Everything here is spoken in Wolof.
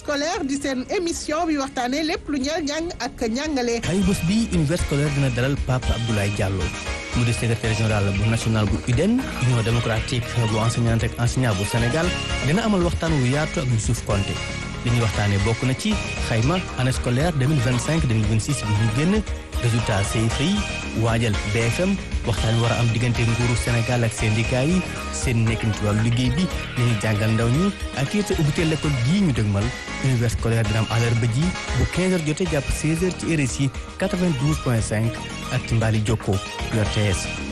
scolaire di seen émission bi waxtaanee lépp lu ñeel njàng ak njàngale. ay bés bi univers scolaire dina dalal Pape Abdoulaye Diallo mu di secrétaire général bu national bu UDEN union démocratique bu enseignant ak enseignant bu Sénégal dina amal waxtaan wu yaatu ak Youssouf Konté li ñuy waxtaanee bokk na ci xayma année scolaire 2025 2026 bi ñu génn résultat CFEE yi waajal BFM waxtaan wi war a am diggante nguuru Sénégal ak syndicat yi seen nekkin ci wàllu liggéey bi li ñuy jàngal ndaw ñi ak it ubbite l'école gii ñu dëgmal univers scolaire dina am àllarba ji bu 15h jotee jàpp 16h ci RSI 92.5 ak ci Mbali Jokko RTS